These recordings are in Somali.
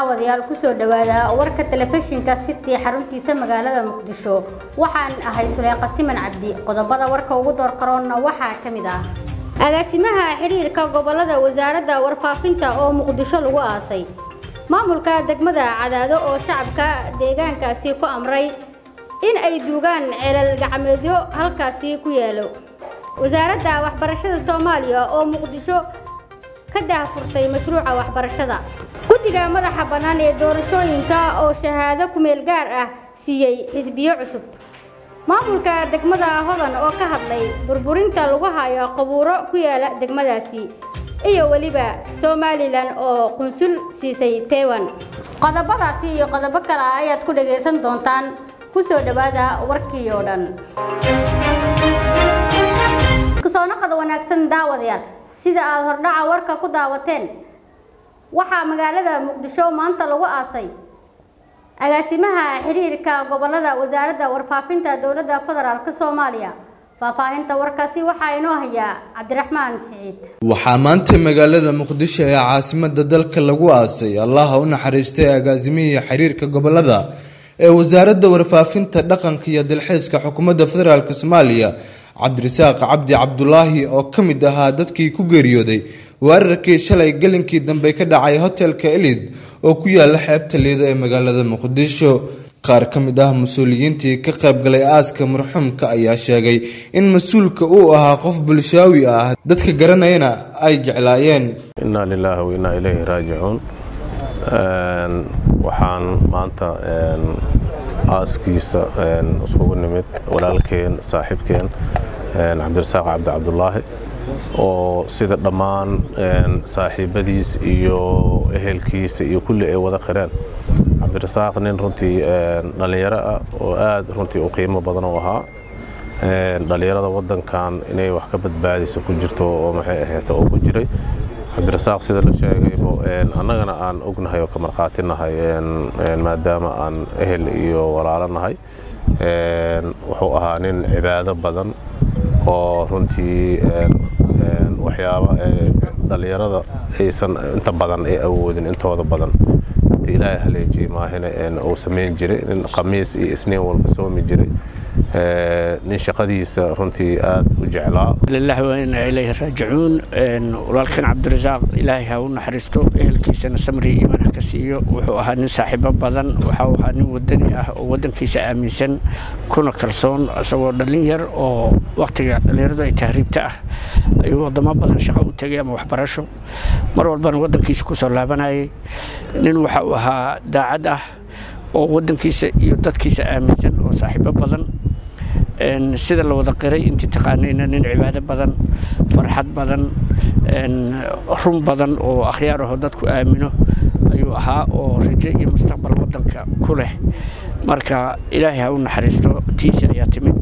daawadayaal kusoo dhawaada warka telefishinka city xaruntiisa magaalada muqdisho waxaan ahay suleyqa siman cabdi qodobada warka ugu door qaroonna waxaa ka mid ah agaasimaha xiriirka gobolada wasaaradda warfaafinta oo muqdisho lagu aasay maamulka degmada cadaado oo shacabka deegaankaasi ku amray in ay duugaan ceelal gacmeedyo halkaasi ku yaalo wasaaradda waxbarashada soomaaliya oo muqdisho ka daahfurtay mashruuca waxbarashada guddiga madaxa bannaan ee doorashooyinka oo shahaado kumeel gaar ah siiyey xisbiyo cusub maamulka degmada hodan oo ka hadlay burburinta lagu hayo qabuuro ku yaala degmadaasi iyo weliba somalilan oo qunsul siisay taiwan qodobadaasi iyo qodobo kale ayaad ku dhagaysan doontaan kusoo dhawaada warkii oo dhan kusoo noqoda wanaagsan daawadayaal sida aad hordhaca warka ku daawateen waxaa magaalada muqdisho maanta lagu aasay agaasimaha xiriirka gobolada wasaaradda warfaafinta dowladda federaalk soomaaliya faahfaahinta warkaasi waxaa inoo hayaa cabdiraxmaan siciid waxaa maanta magaalada muqdisho ee caasimada dalka lagu aasay allaha u naxariistay agaasimihii xiriirka gobolada ee wasaaradda warfaafinta dhaqanka iyo dalxiiska xukuumadda federaalk soomaaliya cabdirasaaq cabdi cabdulaahi oo ka mid ahaa dadkii ku geeriyooday weerarkii shalay gelinkii dambe ka dhacay hotelka elid oo ku yaala xeebta liida ee magaalada muqdisho qaar ka mid ah mas-uuliyiintii ka qaybgalay aaska marxuumka ayaa sheegay in mas-uulka uu ahaa qof bulshaawi ah dadka garanayana ay jeclaayeen inaa lilaahi wa innaa ilayhi raajicuun waxaan maanta aaskiisa isugu nimid walaalkeen saaxiibkeen cabdirasaaq cabdi cabdulaahi oo sida dhammaan saaxiibadiis iyo ehelkiisa iyo kulli ay wada qireen cabdirasaaq nin runtii dhallinyaro ah oo aad runtii u qiimo badan u ahaa dhallinyarada waddankan inay wax ka badbaadiso ku jirto oo maxay ahayd oo ku jiray cabdirasaaq sida la sheegaybo annagana aan ognahay oo ka markhaati nahay maadaama aan ehel iyo walaalo nahay wuxuu ahaa nin cibaado badan oo runtii waxyaaba dhallinyarada aysan inta badan ay awoodin intooda badan inta ilaahay haleejiyey maahina uu samayn jiray nin khamiis iyo isniin walba soomi jiray nin shaqadiisa runtii aad u jeclaa lillahi wa inaa ilayhi raajicuun walaalkan cabdirasaaq ilaahay ha u naxariisto ehelkiisana samri iimaan ha ka siiyo wuxuu ahaa nin saaxiibo badan waxau ahaa nin wadani ah oo waddankiisa aaminsan kuna kalsoon isagoo dhallin yar oo wakhtiga dhallinyaradu ay tahriibta ah ayuu waddamo badan shaqo u tegay ama waxbarasho mar walbana waddankiisa ku soo laabanayay nin waxa uu ahaa daacad ah oo waddankiisa iyo dadkiisa aaminsan oo saaxiibo badan sida la wada qiray intii taqaanayna nin cibaado badan farxad badan run badan oo akhyaar aho dadku aamino ayuu ahaa oo rajo iyo mustaqbal waddanka ku leh marka ilaahay ha u naxariisto tiisi ayaa timid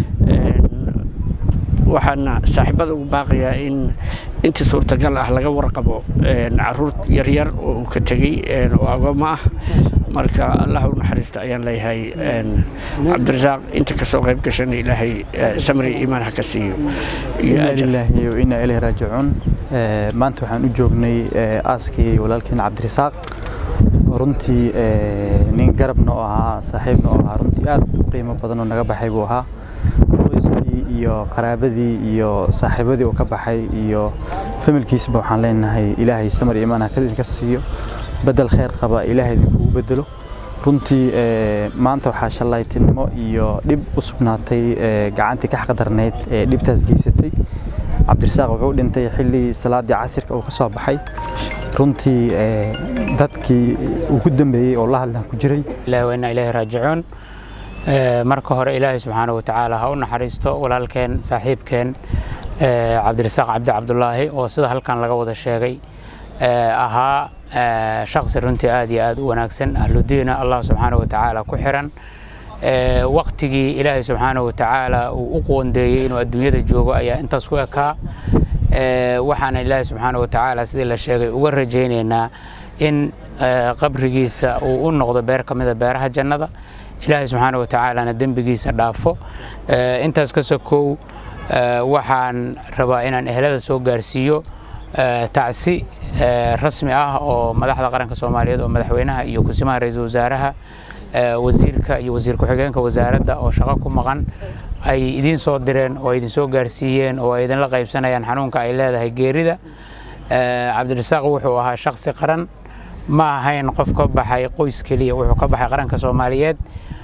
waxaana saaxiibada ugu baaqayaa in intii suurtagal ah laga warqabo caruur yaryar oo uu ka tegey oo agooma ah marka allah u naxariista ayaan leeyahay cabdirasaaq inta kasoo qayb gashana ilaahay samri iimaan ha ka siiyo ilaahi wa innaa ilayhi raajicuun maanta waxaan u joognay aaskii walaalkeen cabdirasaaq runtii nin garabna oo ahaa saaxiibna oo ahaa runtii aad u qiimo badan oo naga baxay buu ahaa qoyskii iyo qaraabadii iyo saaxiibadii uu ka baxay iyo familkiisba waxaan leenahay ilaahay samar iimaan ha ka siiyo bedel khayr qaba ilaahay idinkugu bedelo runtii maanta waxaa shallaytinimo iyo dhib u sugnaatay gacantii ka xaqdarnayd ee dhibtaas geysatay cabdirasaaq wuxuu dhintay xilli salaadii casirka uu ka soo baxay runtii dadkii ugu dambeeyey oo la hadlan ku jiray ilaahi wa innaa ilaahi raajicuun marka hore ilaahay subxaana watacaala ha u naxariisto walaalkeen saaxiibkeen cabdirasaaq cabdi cabdulaahi oo sida halkan laga wada sheegay ahaa shaksi runtii aad iyo aad u wanaagsan ahludiina allah subxaana watacaala ku xiran waktigii ilaahay subxaana watacaala uu u qoondeeyey inuu adduunyada joogo ayaa intaas ku ekaa waxaana ilaahay subxaana watacaala sidii la sheegay uga rajaynaynaa in qabrigiisa uu u noqdo beer ka mida beeraha jannada ilaahay subxaana watacaalana dembigiisa dhaafo intaas ka sokow waxaan rabaa inaan ehlada soo gaarsiiyo tacsi rasmi ah oo madaxda qaranka soomaaliyeed oo madaxweynaha iyo kusimaha ra-iisul wasaaraha wasiirka iyo wasiir ku-xigeenka wasaaradda oo shaqo ku maqan ay idiin soo direen oo idin soo gaarsiiyeen oo ay idinla qaybsanayaan xanuunka ay leedahay geerida cabdirasaaq wuxuu ahaa shaksi qaran ma ahayn qof ka baxay qoys keliya wuxuu ka baxay qaranka soomaaliyeed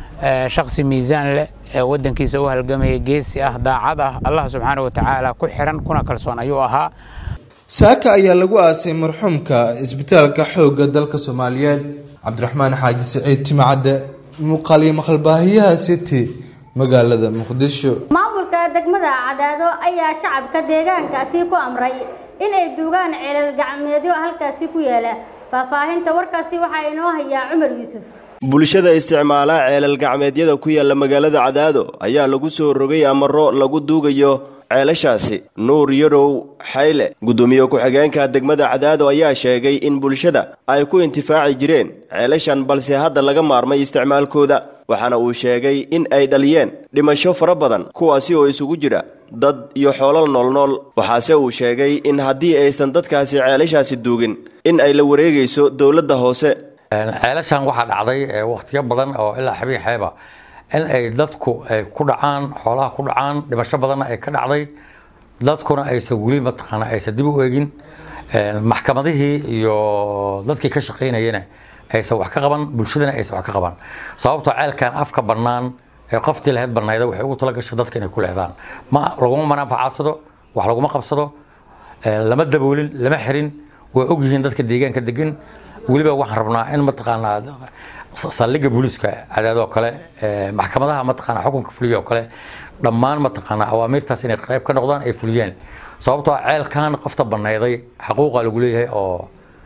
shaksi miisaan leh ee waddankiisa u halgamaya geesi ah daacad ah allah subxaana wa tacaala ku xiran kuna kalsoon ayuu ahaa saaka ayaa lagu aasay marxuumka isbitaalka xoogga dalka soomaaliyeed cabdiraxmaan xaaji siciid timcadde muuqaaliyo maqalbaahiyaha city magaalada muqdisho maamulka degmada cadaado ayaa shacabka deegaankaasi ku amray in ay duugaan ceelal gacmeedyo halkaasi ku yaala faahfaahinta warkaasi waxaa inoo hayaa cumar yuusuf bulshada isticmaala ceelal gacmeedyada ku yaalla magaalada cadaado ayaa lagu soo rogay amaro lagu duugayo ceelashaasi nuur yarow xayle guddoomiye ku-xigeenka degmada cadaado ayaa sheegay in bulshada ay ku intifaaci jireen ceelashan balse hadda laga maarmay isticmaalkooda waxaana uu sheegay in ay dhaliyeen dhimasho fara badan kuwaasi oo isugu jira dad iyo xoolal noolnool waxaase uu sheegay in haddii aysan dadkaasi ceelashaasi duugin in ay la wareegayso dowladda hoose ceelashan waxaa dhacday wakhtiyo badan oo ilaa xabiin xeeba in ay dadku ay ku dhacaan xoolaha ku dhacaan dhimasho badanna ay ka dhacday dadkuna aysan weli mataqaana aysan dib u eegin maxkamadihii iyo dadkii ka shaqaynayana aysan wax ka qaban bulshadana aysan wax ka qaban sababtoo ceelkan afka bannaan ee qoftii lahayd bannayda waxay ugu tala gashay dadka inay ku leedaan ma laguma manaafacadsado wax laguma qabsado lama daboolin lama xirin way ogyihiin dadka deegaanka degan weliba waxaan rabnaa in mataqaanaa saldhigga booliiska cadaadoo kale maxkamadaha mataqaanaa xukunka fuliya oo kale dhammaan mataqaanaa awaamiirtaas inay qayb ka noqdaan ay fuliyeen sababtoo ceelkan qofta banayday xaquuqa lagu leeyahay oo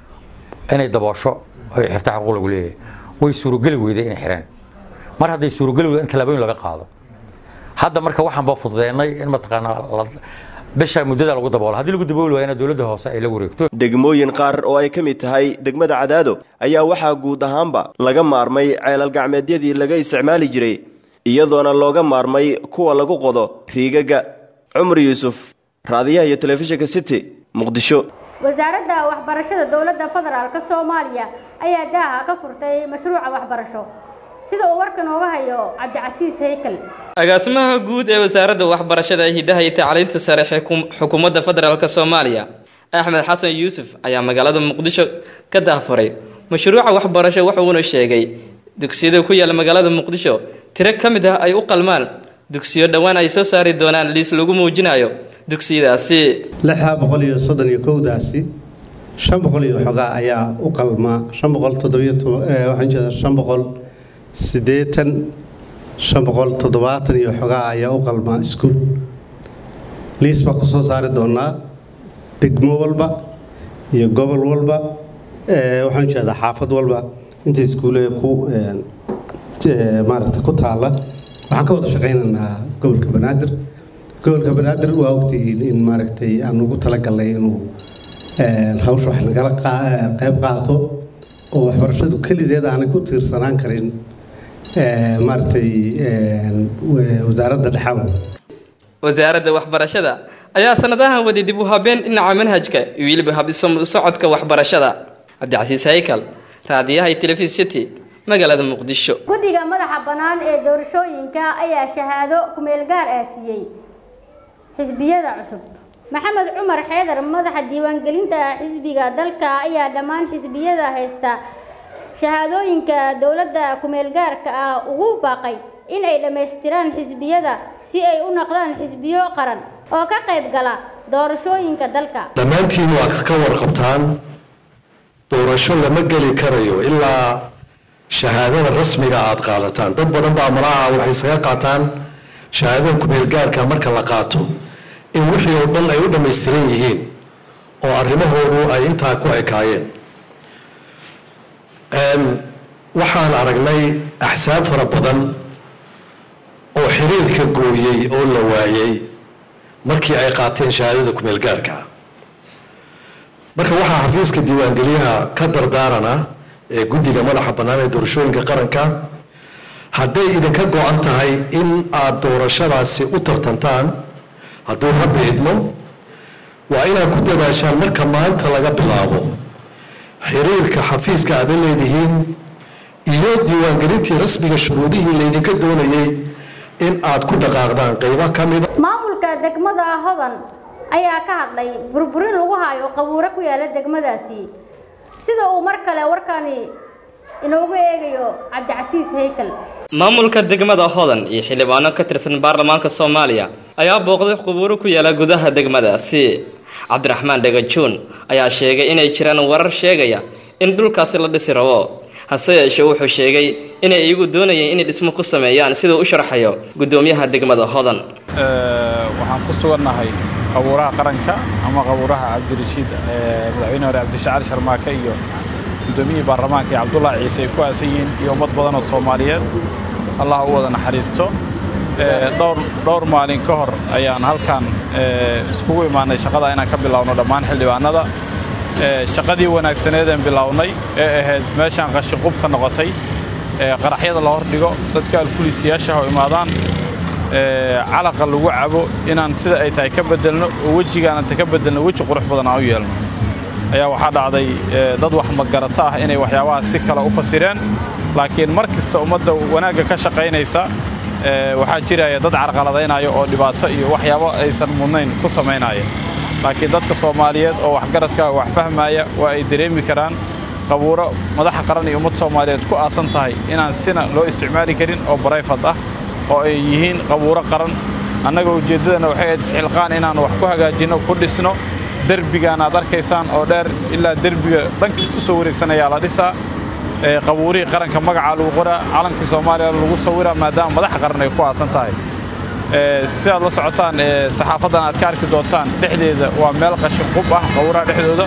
inay daboosho ay xirta xaquuq lagu leeyahay way suurogeli weyday inay xireen mar hadday suurogeli weyda in tallaabooyin laga qaado hadda marka waxaan baa fududeynay in mataqaanaa bisha muddada lagu daboolo haddii lagu dabooli waayana dowladda hoose ay la wareegto degmooyin qaar oo ay ka mid tahay degmada cadaado ayaa waxaa guud ahaanba laga maarmay ceelal gacmeedyadii laga isticmaali jiray iyadoona looga maarmay kuwa lagu qodo riigagga cumar yuusuf raadiyaha iyo telefishinka city muqdisho wasaaradda waxbarashada dowladda federaalk soomaaliya ayaa daaha ka furtay mashruuca waxbarasho sida uu warkan ooga hayo cabdicasiis haykel agaasimaha guud ee wasaaradda waxbarashada hidaha iyo tacliinta sare xukuumadda federaalk soomaaliya axmed xasan yuusuf ayaa magaalada muqdisho ka daafuray mashruuca waxbarasho wuxuuna sheegay dugsiyada ku yaala magaalada muqdisho tiro ka mid ah ay u qalmaan dugsiyo dhowaan ay soo saari doonaan liis lagu muujinayo dugsiyadaasi lixdaa boqol iyo soddon iyo kowdaasi shan boqol iyo xogaa ayaa u qalmaa shan boqol toddobiyo waxaan jeeda shan boqol siddeetan shan boqol toddobaatan iyo xogaa ayaa u qalmaa iskuul liis baa ku soo saari doonaa degmo walba iyo gobol walba waxaan jeedaa xaafad walba inta iskuulee ku maaragta ku taalla waxaan ka wada shaqaynaynaa gobolka banaadir gobolka banaadir waa ogtihiin in maaragtay aan ugu talagalnay inuu hawsha wax nagala qayb qaato oo waxbarashadu kelideed aanay ku tiirsanaan karin maaragtay wasaaradda dhexaw wasaaradda waxbarashada ayaa sanadahan waday dib u habeen dhinaca manhajka iyo weliba habsocodka waxbarashada cabdicasiis haykal raadiyaha iyo telefis city magaalada muqdisho guddiga madaxa bannaan ee doorashooyinka ayaa shahaado kumeel gaar ah siiyey xisbiyada cusub maxamed cumar xeedar madaxa diiwaangelinta xisbiga dalka ayaa dhammaan xisbiyada haysta shahaadooyinka dowladda kumeel gaarka ah ugu baaqay in ay dhammaystiraan xisbiyada si ay u noqdaan xisbiyo qaran oo ka qayb gala doorashooyinka dalka dhammaantiin waa ka warqabtaan doorasho lama geli karayo ilaa shahaadada rasmiga aad qaadataan dad badan baa malaha waxay isaga qaataan shahaadada kumeel gaarka marka la qaato in wixii oo dhan ay u dhammaystiran yihiin oo arrimahoodu ay intaa ku ekaayeen waxaan aragnay axsaab fara badan oo xiriirka gooyey oo la waayey markii ay qaateen shahaadada kumeel gaarka marka waxaa xafiiska diiwaangeliyaha ka dardaarana ee guddiga madaxa bannaan ee doorashooyinka qaranka hadday idinka go-an tahay in aad doorashadaasi u tartantaan hadduu rabbi idmo waa inaad ku dadaashaan marka maanta laga bilaabo xiriirka xafiiska aad la leedihiin iyo diiwaangelintii rasmiga shuruudihii laydinka doonayay in aad ku dhaqaaqdaan qeybo ka mida maamulka degmada hodan ayaa ka hadlay burburin lagu hayo qabuuro ku yaala degmadaasi sida uu mar kale warkani inoogu eegayo cabdicasiis heykal maamulka degmada hodan iyo xildhibaano ka tirsan baarlamaanka soomaaliya ayaa booqday qubuuro ku yaala gudaha degmadaasi cabdiraxmaan dhagajuun ayaa sheegay inay jiraan warar sheegaya in dhulkaasi la dhisi rabo hase yeeshee wuxuu sheegay inay iyagu doonayeen inay dhismo ku sameeyaan siduu u sharxayo guddoomiyaha degmada hodan waxaan ku sugannahay qabuuraha qaranka ama qabuuraha cabdirashiid madaxweyne hore cabdishacali sharmaake iyo guddoomiyihii baarlamaanka iyo cabdullaahi ciise ay ku aasan yihiin iyo ummad badan oo soomaaliyeed allah u wada naxariisto dhowr dhowr maalin ka hor ayaan halkan iskugu imaanay shaqada inaan ka bilowno dhammaan xildhibaanada shaqadii wanaagsaneedeen bilownay ee ahayd meeshaan qashinqubka noqotay qaraxyada la hordhigo dadka alkuliisiyaasha oo imaadaan calaqa lagu cabo inaan sida ay tahay ka bedelno oo wejigaananta ka bedelno weji qurux badan aan u yeelno ayaa waxaa dhacday dad wax magarato ah inay waxyaabahaas si kale u fasireen laakiin mar kasta ummadda wanaagga ka shaqaynaysa waxaa jiraya dad carqaladaynaya oo dhibaato iyo waxyaabo aysan mudnayn ku samaynaya laakiin dadka soomaaliyeed oo waxgaradka wax fahmaya waa ay dareemi karaan qabuuro madaxa qaran iyo ummad soomaaliyeed ku aasan tahay inaan sina loo isticmaali karin oo barayfad ah oo ay yihiin qabuuro qaran annaga ujeeddadana waxay ahayd isxilqaan inaan wax ku hagaajinno ku dhisno derbigaan aad arkaysaan oo dheer ilaa derbiga dhan kasta u soo wareegsanayaa la dhisaa qabuurihii qaranka magacaa lagu qoraa calankii soomaaliya lagu sawiraa maadaama madaxa qaran ay ku aasan tahay si aad la socotaan saxaafaddan aad ka arki doontaan dhexdeeda waa meel qashin qub ah qabuuraha dhexdooda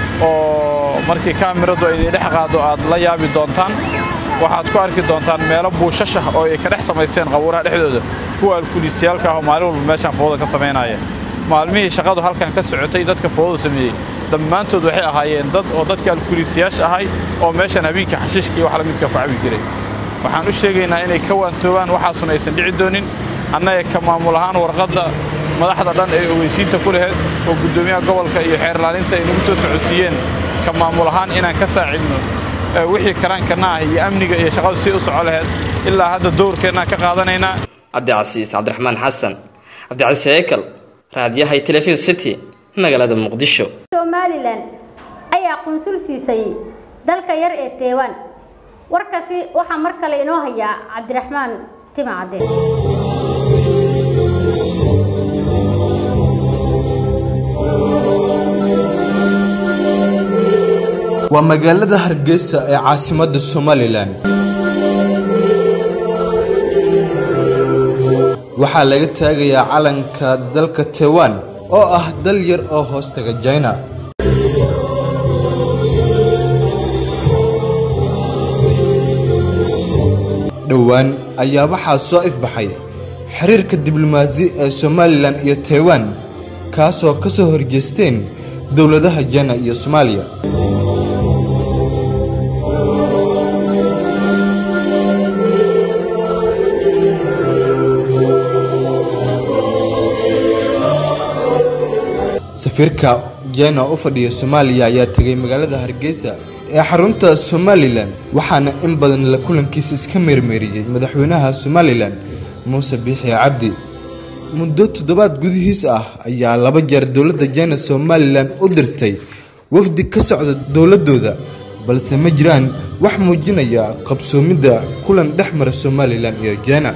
oo markii kaamiradu ay dhex qaado aad la yaabi doontaan waxaad ku arki doontaan meelo buushashah oo ay ka dhex samaysteen qabuuraha dhexdooda kuwa alkuliisiyaalka ah oo maalin walba meeshaan fowda ka samaynaya maalmihii shaqadu halkan ka socotay dadka fowda sameeyey dhammaantood waxay ahaayeen dad oo dadka alkuliisiyaasha ahay oo meeshan habeenkii xashiishka iyo wax la midka ku cabi jiray waxaan u sheegaynaa inay ka waantoobaan waxaasuna aysan dhici doonin annaga ka maamul ahaan warqadda madaxda dhan ee ogeysiinta ku laheyd oo guddoomiyaha gobolka iyo xeerlaalinta ay nagu soo socodsiiyeen ka maamul ahaan inaan ka saacidno wixii karaankana ah iyo amniga iyo shaqadu si u soco laheyd ilaa hadda dowrkeennaan ka qaadanaynaa cabdicasiis cabdiraxmaan xasan cabdicasiis heykal raadiyahay telefishin city magaalada muqdisho somalilan ayaa qunsul siisay dalka yar ee teewaan warkaasi waxaa mar kale inoo hayaa cabdiraxmaan timacade waa magaalada hargeysa ee caasimadda somalilan waxaa laga taagayaa calanka dalka taiwan oo ah dal yar oo hoostaga jina dhowaan ayaa waxaa soo ifbaxay xiriirka diblomaasi ee somalilan iyo taiwan kaasoo ka soo horjeesteen dowladaha jina iyo soomaaliya safiirka jena oo u fadhiya soomaaliya ayaa tegay magaalada hargeysa ee xarunta somalilan waxaana in badan la kulankiisa iska meermeeriyey madaxweynaha somalilan muuse biixi cabdi muddo toddobaad gudihiis ah ayaa laba jeer dowladda jena somalilan u dirtay wafdi ka socda dowladooda balse ma jiraan wax muujinaya qabsoomidda kulan dhex mara somalilan iyo jena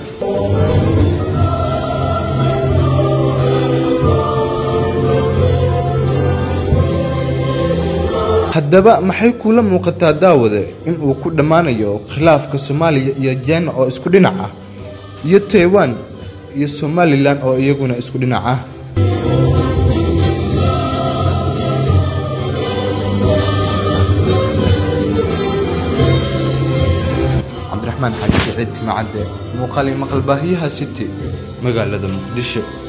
haddaba maxay kuula muuqataa daawade in uu ku dhammaanayo khilaafka soomaaliya iyo jena oo isku dhinac ah iyo taiwan iyo somalilan oo iyaguna isku dhinac ah cabdiraxmaan xaaji siciid timacadde muuqaali maqalbaahiyaha city magaalada muqdisho